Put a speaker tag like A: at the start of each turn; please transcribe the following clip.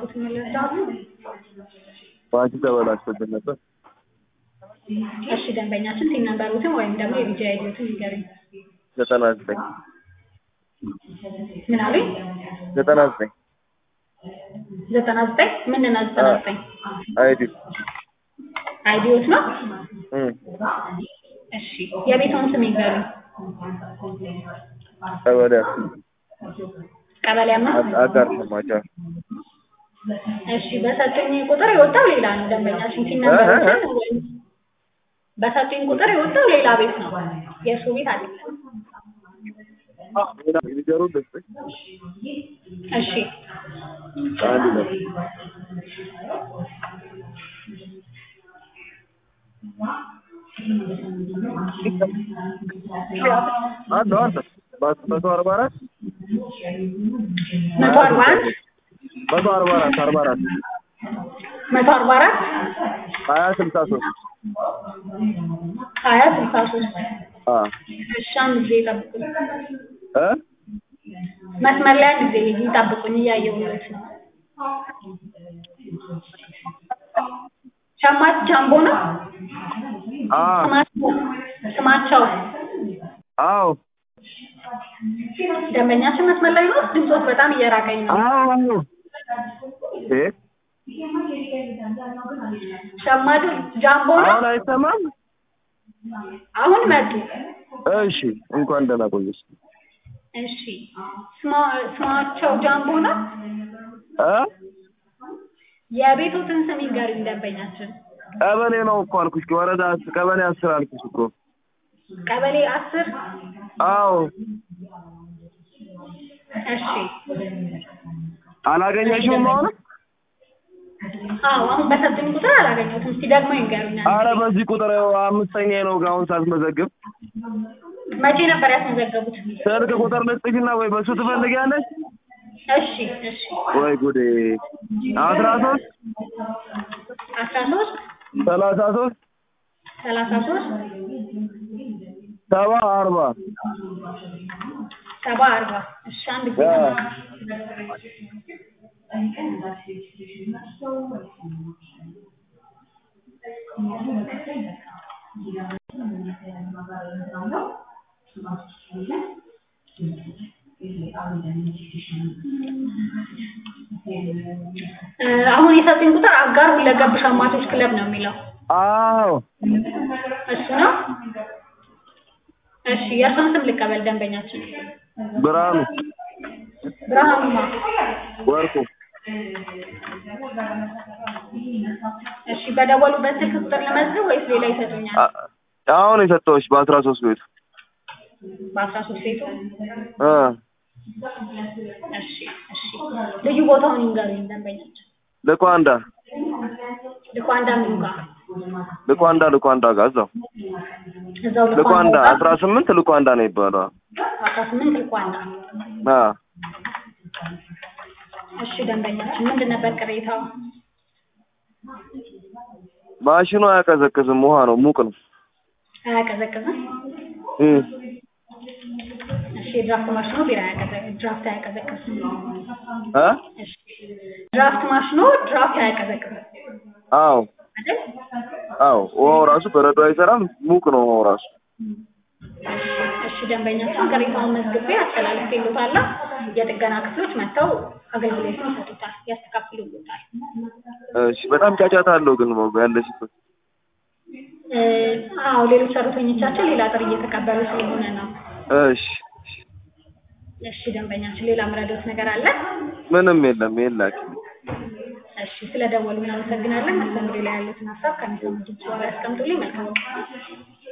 A: እባክዎትን መለስዳሉ።
B: ባንክ ተበላሽቶብን ነበር።
A: እሺ ደንበኛችን ቲን ነምበሮትን ወይም ደግሞ የቢጂ አይዲዎትን ይንገሩኝ።
B: ዘጠና ዘጠኝ
A: ምን አሉኝ?
B: ዘጠና ዘጠኝ
A: ዘጠና ዘጠኝ ምንድን ነው ዘጠና ዘጠኝ
B: አይዲ
A: አይዲዎት ነው?
B: እም
A: እሺ የቤትዎን ስም ይንገሩኝ።
B: ቀበሌ
A: ቀበሌ አምስት
B: አጋር ሰማቻ
A: እሺ በሰጡኝ ቁጥር የወጣው ሌላ ነው ደንበኛችን ቲን ነምበሮትን ወይም በሰጡኝ ቁጥር የወጣው ሌላ ቤት ነው የእሱ ቤት አይደለም።
B: ሊገሩ ደስ
A: እሺ
B: አንድ ነው አንድ አንድ መቶ አርባ አራት
A: መቶ አርባ አንድ
B: መቶ አርባ አራት አርባ አራት
A: መቶ አርባ አራት
B: ሀያ ስልሳ ሶስት
A: ሀያ ስልሳ ሶስት
B: አ
A: እሺ አንድ ጊዜ ይጠብቁኝ።
B: እ
A: መስመር ላይ አንድ ጊዜ ይጠብቁኝ እያየሁለት ነው። ሸማች ጃምቦ ነው
B: አ
A: ስማቸው ስማቸው
B: አዎ
A: ደንበኛችን መስመር ላይ ነው። ድምፆት በጣም እየራቀኝ ነው።
B: አዎ እ
A: ሸማቹ ጃምቦ ነው።
B: አሁን አይሰማም
A: አሁን መጡ።
B: እሺ እንኳን ደህና ቆየሽ
A: እሺ ስማ ስማቸው ጃምቦ ነው።
B: እ
A: የቤቶትን ስም ይንገሩኝ ደንበኛችን።
B: ቀበሌ ነው እኮ አልኩሽ ወረዳ አስ- ቀበሌ አስር አልኩሽ እኮ
A: ቀበሌ አስር
B: አዎ
A: እሺ
B: አላገኘሽውም አሁን
A: አዎ አሁን በሰጡኝ ቁጥር አላገኘሁትም። እስቲ ደግሞ ይንገሩኛል።
B: አረ በዚህ ቁጥር ያው አምስተኛ ነው አሁን ሳትመዘግብ
A: መቼ ነበር ያስመዘገቡት?
B: ስልክ ቁጥር ልስጥሽና ወይ በሱ ትፈልጊያለሽ
A: እሺ እሺ
B: ወይ ጉዴ አስራ ሶስት
A: አስራ ሶስት
B: ሰላሳ ሶስት
A: ሰላሳ ሶስት
B: ሰባ አርባ
A: ሰባ አርባ እሺ አንድ ጊዜ
B: አ
A: እ አሁን የሰጡኝ ቁጥር አጋር ሁለገብ ሸማቾች ክለብ ነው የሚለው
B: አዎ
A: እሱ ነው። እሺ የእርሶን ስም ልቀበል ደንበኛችን።
B: ብርሃኑ
A: ብርሃኑማ
B: ወርቁ
A: እሺ በደወሉበት ስልክ ቁጥር ለመዝገብ ወይስ ሌላ ይሰጡኛል?
B: አ- አሁን የሰጠሁሽ በአስራ ሶስት ቤቱ
A: በአስራ ሶስት ቤቱ
B: እ
A: እሺ እሺ ልዩ ቦታውን ይንገሩኝ ደንበኛችን።
B: ልኳንዳ
A: ልኳንዳ ምኑ ጋር
B: ልኳንዳ ልኳንዳ ጋር እዛው
A: እዛው
B: ልኳንዳ
A: ጋር
B: አስራ ስምንት ልኳንዳ ነው ይባላል
A: አስራ ስምንት ልኳንዳ
B: አ
A: እሺ ደንበኛችን ምንድን ነበር ቅሬታው?
B: ማሽኑ አያቀዘቅዝም ውሃ ነው ሙቅ ነው
A: አያቀዘቅዝም?
B: እ
A: እሺ የድራፍት ማሽኖ ቢራ አያቀዘቅዝም፣ ድራፍት አያቀዘቅዝም።
B: እ
A: እሺ ድራፍት ማሽኖ ድራፍት አያቀዘቅዝም
B: አዎ
A: አይደል?
B: አዎ ውሃው ራሱ በረዶ አይሰራም ሙቅ ነው ውሃው ራሱ
A: እሺ ደንበኛችን ቅሬታውን መዝግቤ አስተላልፌልዎታለሁ። የጥገና ክፍሎች መጥተው አገልግሎቱን ይሰጡታል፣ ያስተካክሉልዎታል።
B: እሺ በጣም ጫጫታ አለው ግን ያለሽበት
A: እ አዎ ሌሎች ሰራተኞቻችን ሌላ ጥሪ እየተቀበሉ ስለሆነ ነው።
B: እሺ
A: እሺ ደንበኛችን ሌላ ምረዶት ነገር አለ?
B: ምንም የለም የላችሁ
A: እሺ ስለደወሉ እናመሰግናለን። መስተንግዶ ላይ ያሉትን ሀሳብ ከሚሰሙት ድምጽ በኋላ ያስቀምጡልኝ። መልካም ቀን።